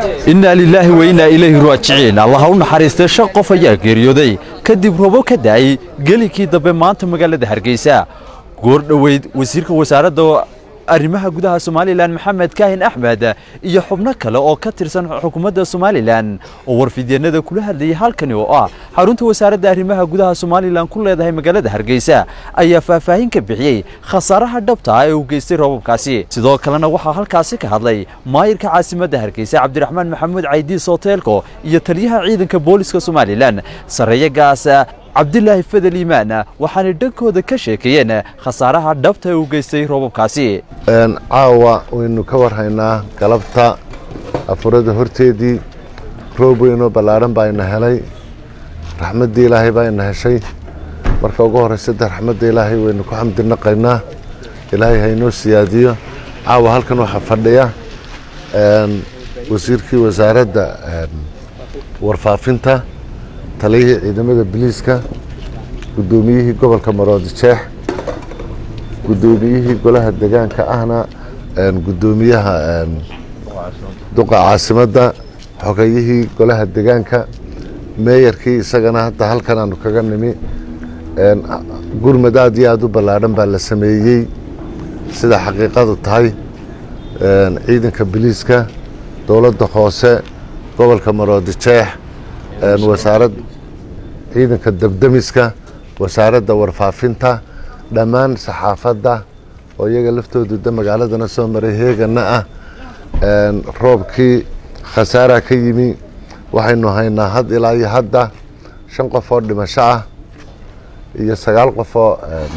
innaa lilaahi wa innaa ilayhi raajiciin allaha u naxariistay shan qof ayaa geeriyooday kadib robo ka da'ay gelinkii dambe maanta magaalada hargeysa goor dhoweyd wasiirka wasaaradda arrimaha gudaha somalilan maxamed kaahin axmed iyo xubno kale oo ka tirsan xukuumadda somalilan oo warfidyeenada kula hadlayay halkani oo ah xarunta wasaaradda arrimaha gudaha somalilan ku leedahay magaalada hargeysa ayaa faahfaahin ka bixiyey khasaaraha dhabta ah ee uu geystay roobabkaasi sidoo kalena waxaa halkaasi ka hadlay maayirka caasimadda hargeysa cabdiraxmaan maxamuud caydiis hoteelko iyo taliyaha ciidanka booliska somalilan sarreeyagaas cabdilaahi fadel iimaan waxaanay dhankooda ka sheekeeyeen khasaaraha dhabta ee uu geystay roobabkaasi caawa waynu ka warhaynaa galabta afurada horteedii roob weynoo ballaadhan baa ina helay raxmaddii ilaahay baa ina heshay marka ugu horraysadda raxmadda ilaahay waynu ku xamdinaqaynaa ilaahay haynoo siyaadiyo caawa halkan waxaa fadhiya wasiirkii wasaaradda warfaafinta taliyihii ciidamada biliiska guddoomiyihii gobolka maroodi jeex guddoomiyihii golaha degaanka ahna guddoomiyaha duqa caasimadda xogayihii golaha degaanka meeyarkii isagana hadda halkan aanu kaga nimi gurmad aad iyo aad u ballaadhan baa la sameeyey sida xaqiiqadu tahay ciidanka biliiska dowladda hoose gobolka maroodi jeex wasaarad ciidanka debdemiska wasaaradda warfaafinta dhammaan saxaafadda oo iyaga laftoodu da magaaladana soo maray heegana ah roobkii khasaaraa ka yimi waxaynu haynaa had ilaa iyo hadda shan qof oo dhimasho ah iyo sagaal qof oo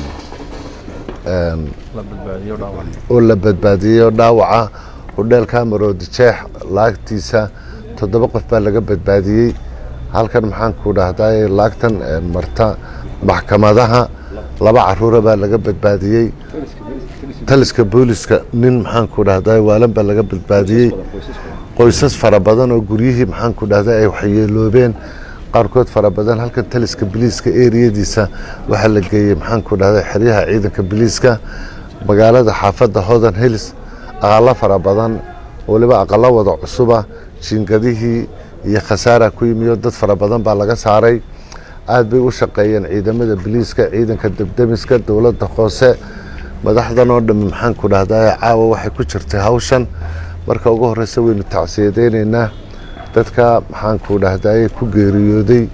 oo la badbaadiyey oo dhaawaca hudheelka maroodi jeex laagtiisa toddoba qof baa laga badbaadiyey halkan maxaanku dhahday laagtan marta maxkamadaha laba caruura baa laga badbaadiyey taliska booliska nin maxaanku dhahday waalan baa laga badbaadiyey qoysas fara badan oo guryihii maxaanku dhahday ay waxyeeloobeen qaarkood fara badan halkan taliska biliiska eriyadiisa waxaa la geeyey maxaanku dhahday xeryaha ciidanka biliiska magaalada xaafadda hodan hills aqalo fara badan waliba aqalo wada cusuba jiingadihii iyo khasaara ku yimiyo dad fara badan baa laga saaray aad bay u shaqeeyeen ciidamada biliiska ciidanka debdemiska dowladda hoose madaxdan oo dhammi maxaanku dhahday caawa waxay ku jirtay hawshan marka ugu horreysa waynu tacsiyadeyneynaa dadka maxaanku dhahday ku geeriyooday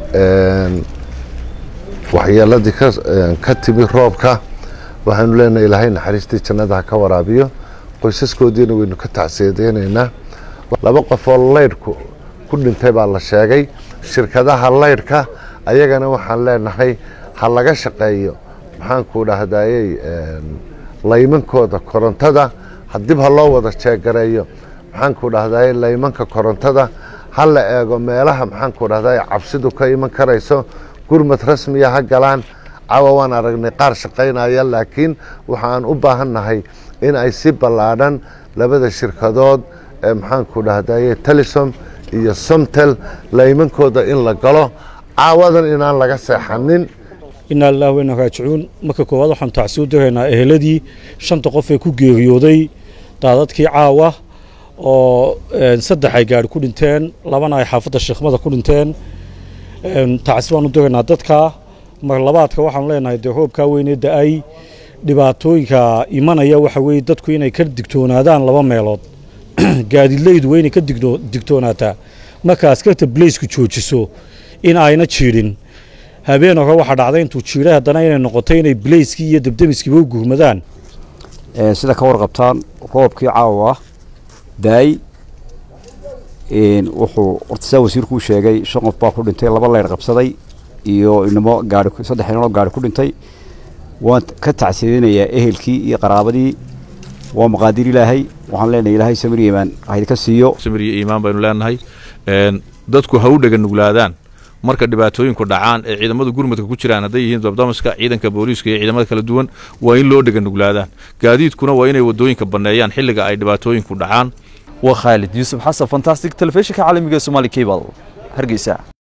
waxyeeladii ka timi roobka waxaanu leenahay ilaahay naxariistii jannada ha ka waraabiyo qoysaskoodiina waynu ka tacsiyadeyneynaa laba qof oo leydhku ku dhintay baa la sheegay shirkadaha leydhka ayagana waxaan leenahay ha laga shaqeeyo maxaanku dhahdayey laymankooda korontada dib ha loo wada jeegareeyo maxaanku dhahdaye laymanka korontada ha la eego meelaha maxaanku dhahdaye cabsidu ka iman karayso gurmad rasmiya ha galaan cawa waan aragnay qaar shaqaynaya laakiin waxaan u baahannahay in ay si ballaadhan labada shirkadood ee maxaanku dhahdaye telisom iyo somtel laymankooda in la galo caawadan inaan laga seexanin innaa lilahi wayna raajicuun marka koowaad waxaan tacsi u diraynaa eheladii shanta qof ee ku geeriyooday daadadkii caawa oo saddex ay gaari ku dhinteen labana ay xaafadda sheekhmada ku dhinteen tacsi baan u diraynaa dadka mar labaadka waxaanu leenahay dee roobkaa weynee da-ay dhibaatooyinka imanaya waxa weeye dadku inay ka digtoonaadaan laba meelood gaadiidleydu waa inay ka digtoonaataa marka askarta balaysku joojiso in ayna jiidhin habeen hore waxaa dhacday intuu jiidhay haddana inay noqotay inay balayskii iyo debdemiskiiba u gurmadaan sida ka warqabtaan roobkii caawa daay wuxuu horta saa wasiirku u sheegay shan qof baa ku dhintay laba leydh qabsaday iyo inamo gaari saddex inanoo gaari ku dhintay waan ka tacsiyadinayaa ehelkii iyo qaraabadii waa maqaadir ilaahay waxaan leenahay ilaahay samir iimaan haydka siiyo samir iyo iimaan baynu leenahay dadku ha u dhega nuglaadaan marka dhibaatooyinku dhacaan ee ciidamada gurmadka ku jiraan hadday yihiin dabdamaska ciidanka booliiska iyo ciidamada kala duwan waa in loo dhega nuglaadaan gaadiidkuna waa inay wadooyinka banneeyaan xilliga ay dhibaatooyinku dhacaan waa khaalid yuusuf xasan fantastic telefishinka caalamiga ee somaali cable hargeysa